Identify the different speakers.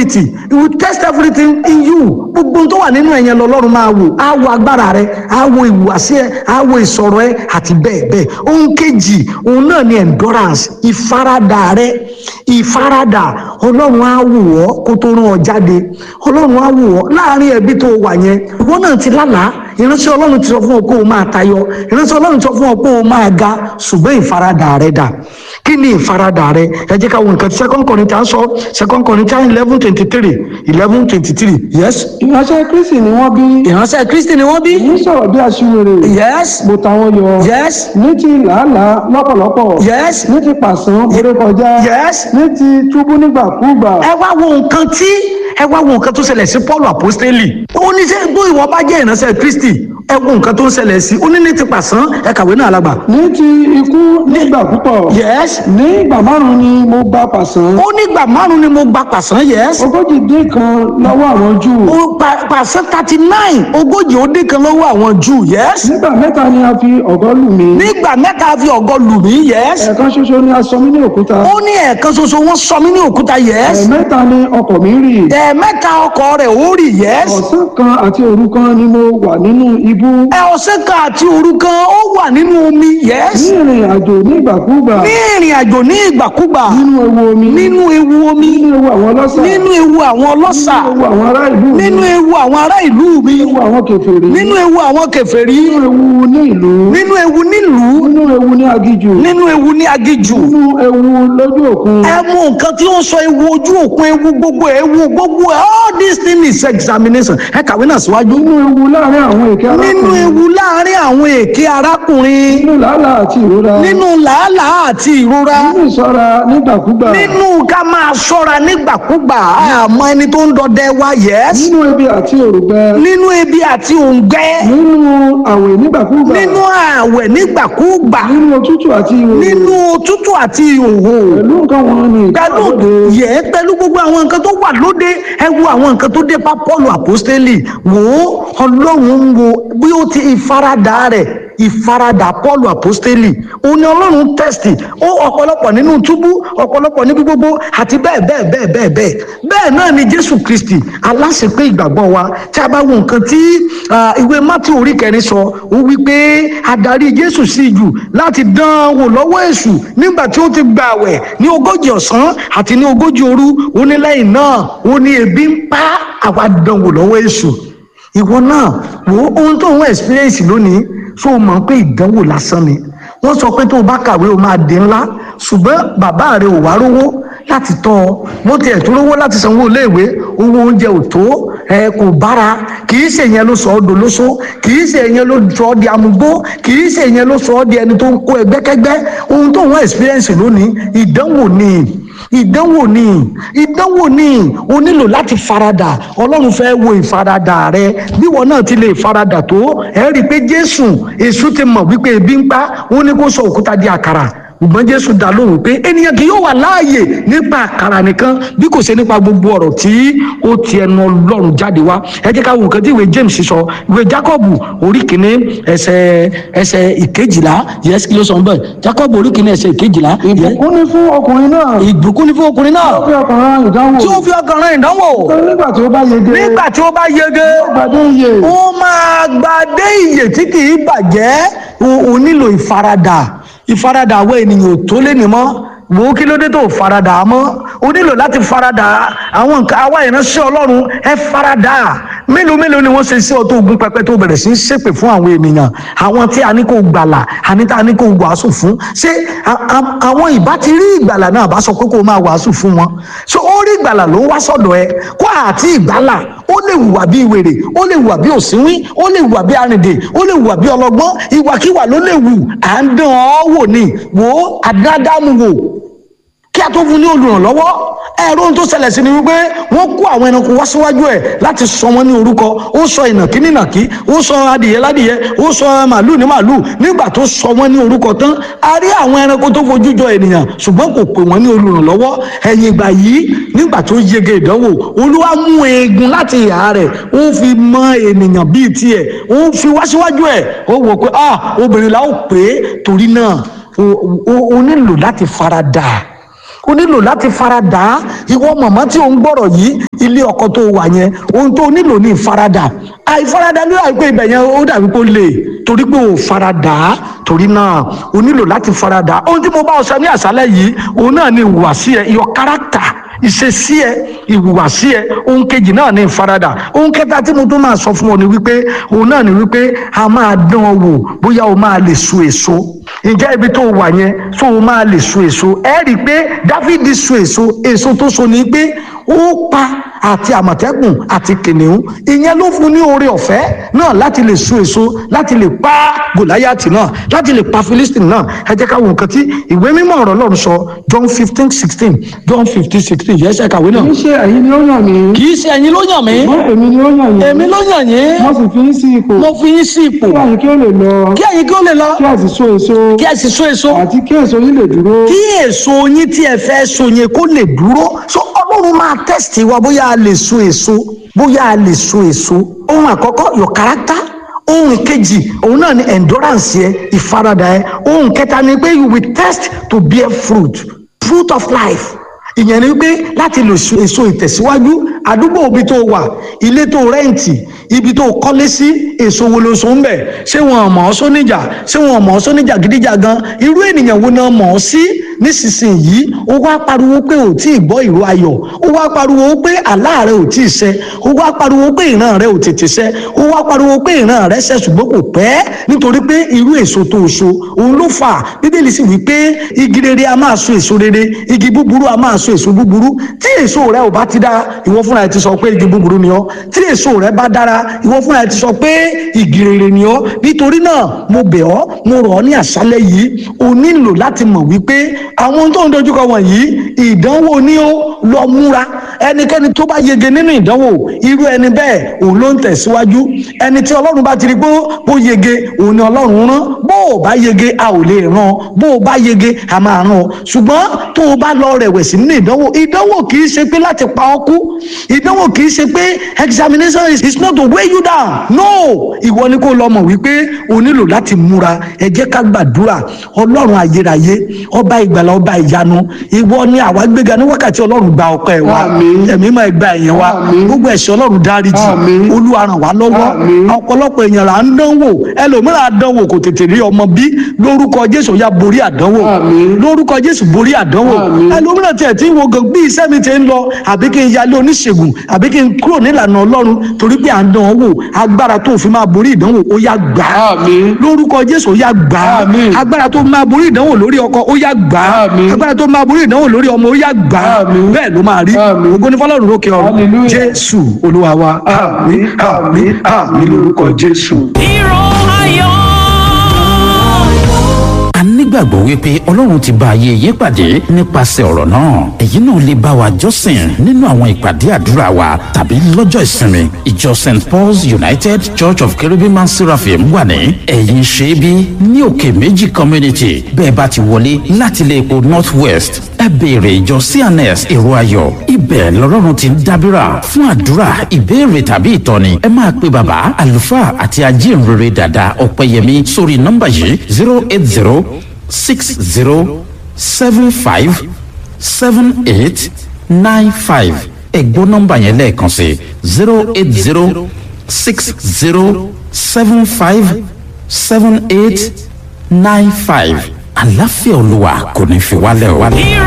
Speaker 1: ability he will test everything in you gbogbo tó wà nínú ẹ̀yẹn lọ́lọ́run máa wò á wo agbára rẹ á wo ìhùwàsí ẹ á wo ìsọ̀rọ̀ ẹ àti bẹ́ẹ̀ bẹ́ẹ̀ ohun kejì òun náà ni endurance ìfaradà rẹ ìfaradà ọlọ́run á wò ọ́ kó tó rán ọ jáde ọlọ́run á wò ọ́ láàrin ẹbí tó wà yẹn ìwọ náà ti lálàá ìránṣẹ́ ọlọ́run ti sọ fún ọ pé o máa tayọ ìránṣẹ́ ọlọ́run ti sọ fún ọ pé o máa ga ṣùgbọ́n ìfaradà rẹ dà kí ni ìfaradà rẹ ẹ jẹ́ ká wo nǹkan tí second Corinthians sọ second Corinthians eleven twenty three eleven twenty three yes
Speaker 2: ìránṣẹ́ kristi ni wọ́n bí
Speaker 1: ìránṣẹ́ Kristi ni wọ́n bí
Speaker 2: èyí sọ̀rọ̀ bí aṣiwèrè
Speaker 1: yes
Speaker 2: mo ta wọn yọ
Speaker 1: yes
Speaker 2: ní ti làálàá lọ́pọ̀lọpọ̀
Speaker 1: yes
Speaker 2: ní ti pàṣán borí kọjá
Speaker 1: yes
Speaker 2: ní ti túbú nígbàkúgbà
Speaker 1: ẹ wá wo nǹkan tí ẹ wá wo nǹkan tó ṣẹlẹ̀ sí Paul apostoli ó ní sẹ́ bó ìwọ bá jẹ́ ìránṣẹ́ Kristi ẹ wo nǹkan tó ń ṣẹlẹ̀ sí ó ní ní ti pàṣán ẹ kàwé náà alágbà
Speaker 2: ní ti ikú nígbà púpọ̀
Speaker 1: yes
Speaker 2: ní ìgbà márùn ni mo gba pàṣán
Speaker 1: ó nígbà márùn ni mo gba pàṣán yes
Speaker 2: ogójì dín kan lọ́wọ́ àwọn júù
Speaker 1: ó pa- pàṣán thirty nine ogójì ó dín kan lọ́wọ́ àwọn Júù yes
Speaker 2: nígbà mẹ́ta ni a fi ọ̀gọ́ lù mí
Speaker 1: nígbà mẹ́ta fi ọ̀gọ lù mí yes
Speaker 2: ẹ̀ẹ̀kan ṣoṣo ni a sọ mí ní òkúta
Speaker 1: ó ní ẹ̀ẹ̀kan ṣoṣo wọ́n sọ mí ní òkúta yes
Speaker 2: ẹ̀ẹ̀mẹ́ta ni ọkọ̀ mi rì
Speaker 1: ẹ̀ẹ̀mẹ́ta ọkọ̀ rẹ̀ ó rì yes
Speaker 2: ọ̀sán kan àti òru kan ni mo wà nínú ibú
Speaker 1: ẹ ọ̀sẹ̀ kan àti òru kan ó wà nínú omi yes
Speaker 2: ní ìrìn àjò nígbàkúgbà
Speaker 1: ní ìrìn àjò ní ìgbàkúgbà
Speaker 2: nínú ewu omi
Speaker 1: nínú ewu omi
Speaker 2: nínú ewu àwọn ọlọ́ṣà
Speaker 1: nínú ewu àwọn ọlọ́ṣà
Speaker 2: nínú ewu àwọn ará ìlú mi
Speaker 1: nínú ewu àwọn ará ìlú mi
Speaker 2: nínú ewu àwọn kèfèrí
Speaker 1: nínú ewu àwọn kèfèrí
Speaker 2: nínú ewu ní ìlú
Speaker 1: nínú ewu nílùú
Speaker 2: nínú ewu ní agijù
Speaker 1: nínú ewu ní agijù
Speaker 2: nínú ewu lójú òkun
Speaker 1: ẹ mú nǹkan tí ó ń sọ ewu ojú òkun ewu gbogbo ewu gbogbo ẹ all this thing is examination ẹ kàwé náà síwájú
Speaker 2: nínú ewu láàrin àwọn èké
Speaker 1: nínú
Speaker 2: arákùnrin
Speaker 1: ewu láàrin àwọn èké arákùnrin
Speaker 2: nínú làálàá àti ìrora
Speaker 1: nínú làálàá àti ìrora
Speaker 2: nínú ìṣọ́ra nígbàkúgbà
Speaker 1: nínú ká máa ṣọ́ra nígbàkúgbà àmọ́ ẹni tó ń dọdẹ wa yes
Speaker 2: nínú ebi àti òrùgbẹ
Speaker 1: nínú ebi àti òǹgbẹ
Speaker 2: nínú àwẹ̀ nígbàkúgbà
Speaker 1: nínú ààwẹ̀ nígbàkúgbà
Speaker 2: nínú òtútù àti ìhòòhò
Speaker 1: nínú òtútù àti ìhòhò
Speaker 2: pẹ̀lú nǹkan wọn ni
Speaker 1: pẹ̀lú
Speaker 2: ìkàlódé
Speaker 1: yẹ pẹ̀lú gbogbo àwọn nǹkan tó wà lóde ẹ wo àwọn nǹkan tó dé bá Pọ́ọ̀lù àpọ́stélì wò ó ọlọ́run ń wo bí ó ti ìfaradà rẹ̀ ìfaradà Pọ́ọ̀lù àpọ́stélì òun ni ọlọ́run tẹ́sítì ó ọ̀pọ̀lọpọ̀ nínú túbú ọ̀pọ̀lọpọ̀ níbi gbogbo àti bẹ́ẹ̀ bẹ́ẹ̀ bẹ́ẹ̀ bẹ́ẹ̀ bẹ́ẹ̀ bẹ́ẹ̀ náà ni Jésù Kristi aláṣepé ìgbàgbọ́ wa tí a bá wo nǹkan tí ah, ìwé Mátí orí kẹrin sọ ó wí pé adarí Jésù sí jù láti dán an wò lọ́wọ́ èṣù nígbà tí ó ti gba àwẹ̀ ní ogójì ọ̀sán àti ní ogójì òru ó ní lẹ́yìn náà ó ní ebi ń pa àwa dán wò lọ́wọ́ èṣù ìwọ náà wo ohun tó ń experience lónìí so mọ̀ pé ìdánwò lásán ni wọ́n sọ pé tó o bá kàwé o máa di ńlá ṣùgbọ́n bàbá rẹ ò wá rówó láti tọ́ ọ bó tiẹ̀ tó rówó láti sanwó iléèwé owó oúnjẹ ò tó ẹ kò bára kì í ṣe yẹn ló sọ ọ́ dolóṣó kì í ṣe yẹn ló sọ ọ́ di amúgbó kì í ṣe yẹn ló sọ ọ́ di ẹni tó ń kó ẹgbẹ́kẹ́gbẹ́ ohun tó ń wọ́n experience lónìí ìdánwò ni ìdánwò ni ìdánwò ni o nílò láti faradà ọlọ́run fẹ́ wo ìfaradà rẹ bí wọn náà ti lè faradà tó ẹ rí i pé jésù èṣù ti mọ̀ wípé ebi ń pa ó ní kó sọ òkúta di àkàrà ṣùgbọ́n jésù dá lóhùn pé ènìyàn kì yóò wà láàyè nípa àkàrà nìkan bí kò ṣe nípa gbogbo ọ̀rọ̀ tí ó ti ẹnu ọlọ́run jáde wá ẹ jẹ́ ká wo nǹkan tí ìwé james sọ ìwé jacob orí kìíní ẹsẹ̀ ẹsẹ̀ ìkejìlá yẹs kí ló sọ bẹ́ẹ̀ jacob orí kìíní ẹsẹ̀ ìkejìlá yẹ-
Speaker 2: ìbùkún ní fún ọkùnrin náà
Speaker 1: ìbùkún ní fún ọkùnrin náà
Speaker 2: ó fi ọkàn rán ìdánwò
Speaker 1: tí ó fi ọkàn rán ìdánwò
Speaker 2: Nítorí nígbà tí ó bá yege
Speaker 1: nígbà tí ó bá yege
Speaker 2: gbàdé iye
Speaker 1: ó máa gbadé ìyè tí kì í bàjẹ́ o o nílò ìfaradà ìfaradà àwọn ènìyàn ò tó lé ní mọ́ wò ó kí ló dé tó faradà mọ́ o nílò láti faradà àwọn nǹkan àwa ìránṣẹ́ ọlọ́run ẹ faradà mélòó mélòó ni wọ́n ṣe sí ọtọ́ ogun pẹpẹ tó bẹ̀rẹ̀ sí í ṣépè fún àwọn ènìyàn àwọn tí a ní kó gbàlà àní tá a ní kó wàásù fún ṣé a- a- àwọn ìbá ti rí ìgbàlà náà bá sọ pé kó máa wàásù fún wọn so ó rí ìgbàlà ló ń wá sọ́dọ̀ ẹ kó àti ìgbàlà ó lè hùwà bí wèrè ó lè hùwà bí òsínwín ó lè hùwà bí arìndè ó lè hùwà bí ọlọ́gbọ́n ìwàkiwà ló lè wù à ń dán ọ wò ni wò ó àdádámù wò kí a tó fún ní olùrànlọ́wọ́ ẹ̀rọ ohun tó ṣẹlẹ̀ sí ni wípé wọ́n kó àwọn ẹranko wá síwájú ẹ̀ láti sọ wọn ní orúkọ ó sọ ìnàkí ní ìnàkí ó sọ adìyẹ ládìyẹ ó sọ màálù ní màálù nígbà tó sọ wọn ní orúkọ tán a rí àwọn ẹranko tó fojú jọ ènìyàn ṣùgbọ́n kò pè wọ́n ní olùrànlọ́wọ́ ẹ̀yìn ìgbà yìí nígbà tó yege ìdánwò olúwa mú eegun láti ìhà rẹ̀ ó fi mọ ènìyàn bíi tiẹ̀ ó fi wá síwájú ẹ̀ ó wò pé ah obìnrin la ó pè é torí náà o- o o nílò láti faradà o nílò láti faradà ìwọ màmá tí ò ń gbọ́rọ̀ yìí ilé ọkọ tó wà yẹn ohun tó nílò ní ìfaradà àìfaradà ní àìpé ibẹ̀ yẹn ó dàbí kó lè torí pé ò faradà torí náà o nílò láti faradà ohun tí mo bá ọ sọ ní àṣálẹ́ yìí òun náà ni ìhùwàsí ẹ your character ìṣesí ẹ ìhùwàsí ẹ ohun kejì náà ní ìfaradà ohun kẹta tí mo tún máa sọ fún ọ ni wípé òun náà ni wípé a máa dán ọ wò bóyá o máa lè so èso ǹjẹ́ ibi tó wà yẹn tó o máa lè so èso ẹ rí i pé dáfídì so èso èso tó so ni pé ó pa àti àmọ̀tẹ́kùn àti kìnìún ìyẹn ló fún ní oore ọ̀fẹ́ náà láti lè so èso láti lè pa gòláyàtì náà láti lè pa philistine náà ẹ jẹ́ ká wo nǹkan tí ìwé mímọ́ ọ̀rọ̀ Ọlọ́run sọ john fifteen sixteen john fifteen sixteen yẹn ṣe kàwé náà.
Speaker 2: kì í ṣe ẹ̀yin ni ó yàn mí
Speaker 1: kì í ṣe ẹ̀yin ló yàn mí
Speaker 2: ṣùgbọ́n èmi ni ó yàn yín
Speaker 1: èmi ló yàn yín
Speaker 2: mo sì fi yín sí ipò
Speaker 1: mo fi yín sí ipò
Speaker 2: kí ẹ̀yin kí ó lè lọ
Speaker 1: kí ẹ̀yin kí ó lè lọ
Speaker 2: kí ẹ sì so èso
Speaker 1: kí ẹ sì so èso
Speaker 2: àti kí èso yín lè dúró
Speaker 1: kí èso yín tí ẹ fẹ́ so yẹn kó lè dúró so ọlọ́run máa tẹ́sítì wa bóyá a lè so èso bóyá a lè so èso ohun àkọ́kọ́ your character ohun kejì òun náà ni endurance yẹ ìfaradà yẹ ohun kẹta ni pé you will test to bear fruit fruit of life ìyẹn ni pé láti lè so èso ìtẹ̀síwájú àdúgbò ibi tó wà ilé tó rẹ́ǹtì ibi tó kọ́lé sí èso wo ló so ń bẹ̀ ṣé wọn mọ̀ ọ́ sóníjà ṣé wọn mọ̀ ọ́ sóníjà gidigidi gan irú ènìyàn wo náà mọ̀ ọ́ sí nísinsìnyí ó wá pariwo pé ò tí ì gbọ́ ìró ayọ̀ ó wá pariwo pé àlá rẹ ò tí ì ṣẹ ó wá pariwo pé ìran rẹ ò tètè ṣẹ ó wá pariwo pé ìran rẹ ṣẹ ṣùgbọ́n kò pẹ́ nítorí pé irú èso tó so òun ló fà bíbélì sì wí pé igi rere a máa so èso rere igi búburú a máa so èso búburú tí èso rẹ ò bá ti dára ìwọ fúnra ẹ ti sọ pé igi búburú ni ọ́ tí èso rẹ bá dára ìwọ fúnra ẹ ti sọ pé igi rere ni ọ́ nítorí náà mo bẹ̀ ọ́ mo rọ̀ ọ́ ní àṣálẹ́ yìí o nílò láti mọ̀ wípé àwọn tó ń dojúkọ wọ̀nyí ìdánwò ni ó lọ múra ẹnikẹ́ni tó bá yege nínú ìdánwò irú ẹni bẹ́ẹ̀ òun ló ń tẹ̀síwájú ẹni tí ọlọ́run bá ti rí pé bó yege òun ni ọlọ́run rán bó o bá yege a ò lè ràn bó o bá yege a máa ràn ṣùgbọ́n tó o bá lọ rẹ̀wẹ̀sì nínú ìdánwò ìdánwò kì í ṣe pé láti pa ọ́ kú ìdánwò kì í ṣe pé examination is, is not to weigh you down no ìwọ ni kó lọ mọ̀ wípé o nílò láti múra ẹ jẹ́ ká gbàdúrà ọlọ́run ayérayé ọba ìgbàlà ọba ìyanu ìwọ ni àwa gbéga ní wákàtí ọlọ́run gba ọpẹ́ wa
Speaker 2: Àmín.
Speaker 1: ẹ̀mí máa gba ẹ̀yìn wa
Speaker 2: Àmín.
Speaker 1: gbogbo ẹ̀ṣẹ̀ ọlọ́run dáríjì
Speaker 2: Àmín.
Speaker 1: olúwa ràn wá lọ́wọ́
Speaker 2: Àmín.
Speaker 1: ọ̀pọ̀lọpọ̀ èèyàn là ń dánwò ẹlòmíràn á dánwò kò tètè rí ọmọ bí lórúkọ jésù ya borí àdánwò
Speaker 2: Àmín.
Speaker 1: lórúkọ jésù borí àdánwò
Speaker 2: Àmín.
Speaker 1: ẹlòmíràn tiẹ̀ tí ń wo gan bí iṣẹ́ mi ti ń lọ àbí kí n yálé oníṣègùn àbí kí n kúrò nílànà ọlọ́run torí pé à ń dán ọ wò agbára tó fi máa borí ìdánwò ó yá gbà á
Speaker 2: Àmín.
Speaker 1: lórúkọ jésù ó yá gbà á
Speaker 2: Àmín.
Speaker 1: agbára tó máa borí ìdánwò lórí ọkọ ó yá gbà á
Speaker 2: Àmín.
Speaker 1: agbára tó máa borí ìdánwò lórí ọmọ ó yá gbà á
Speaker 2: Àmín.
Speaker 1: bẹ́ẹ̀ ló máa rí
Speaker 2: Àmín.
Speaker 1: ògo ní fọlọ́run lókè ọ̀run
Speaker 2: Hallelujah.
Speaker 1: jésù olúwa wa àmín àmín àmín lórúkọ jésù.
Speaker 3: Hero ayọ̀.
Speaker 4: a nígbàgbọ́ wípé ọlọ́run ti bá ayé yé pàdé nípasẹ̀ ọ̀rọ̀ náà èyí náà lè bá wa jọ́sìn nínú àwọn ìpàdé àdúrà wa tàbí lọ́jọ́ ìsinmi ìjọ st paul's united church of cherubim and seraphim wà ní ẹ̀yìn ṣẹ́bí ní òkè méjì community bẹ́ẹ̀ bá ti wọlé láti ilé epo north west ẹ béèrè ìjọ cns èrò ayọ̀ ibẹ̀ lọ́lọ́run ti ń dábìrà fún àdúrà ìbéèrè tàbí ìtọ́ni ẹ máa pe bàbá àlùfáà àti ajínrere dàda ọ̀pẹ̀yẹmí sórí nọ́mbà yìí zero eight zero six zero seven five seven eight nine five ẹ̀gbọ́n nọ́mbà yẹn lẹ́ẹ̀kan sí zero eight zero six zero seven five seven eight nine five àlàáfíà olúwa kò ní fi wálẹ̀ o.
Speaker 3: Hero